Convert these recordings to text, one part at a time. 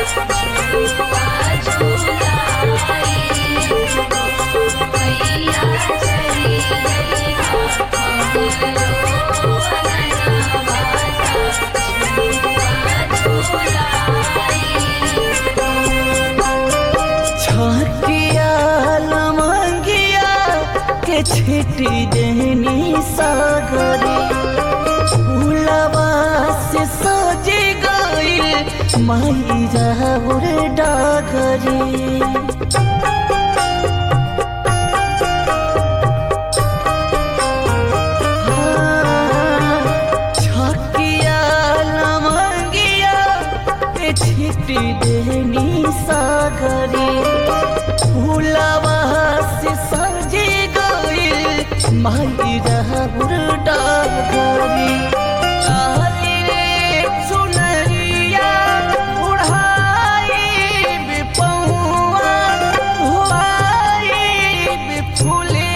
छकिया लमंगिया के छिटी देनी सागरी फूलवा से सजे गई माई राउर डागरी छकिया लमंगिया के छिटी देनी सागरी फूलवा से सजे गई माई राहुर डागरी आली रे सुनरिया उड़ाई बिपौआ हुआई बिफुले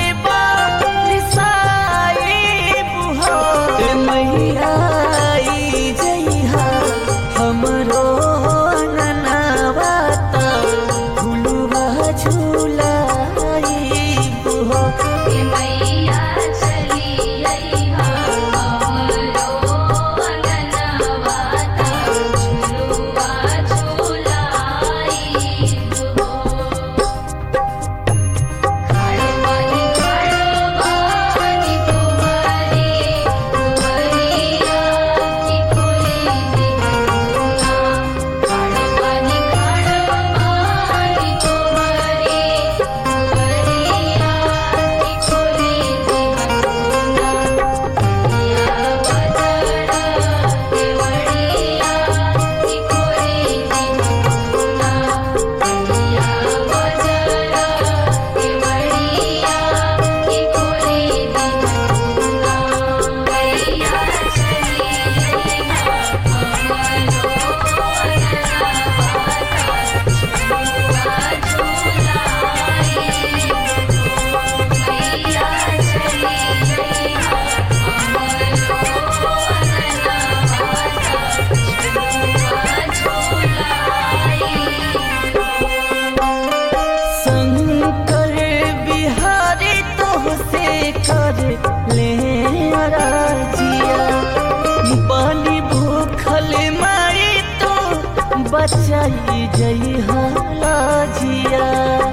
बारिसाई बुहा ए मैया आई जइहा हमरो ननावाता झुलुआ झुलाई बुहा शंकर बिहारी तोहसे कर ले राजिया बाली भूखल माई तो बचाई जई हाजिया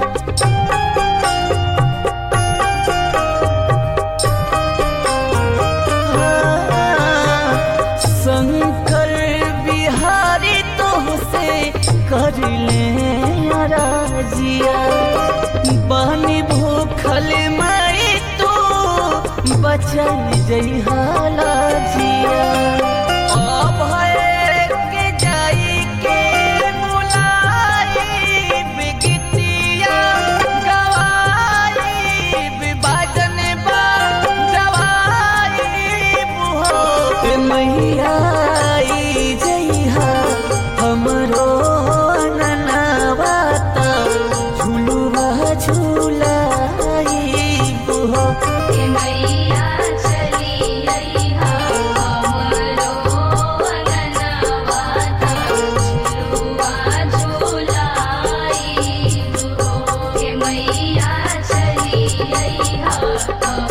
शंकर बिहारी तोहसे कर ले राजिया बानी भूखल माई तो बचल जई हालाजिया अभय के जाई के बुलाई बिगतिया गवाई विभाजन बा जवाई बुहो ए मैया आई जइहा हमरो ननावाता झुलुआ झुलाई बुहो मैया चली अइहा हमरो अंगनवाता झुलुआ झुलाई हो हे मैया चली अइहा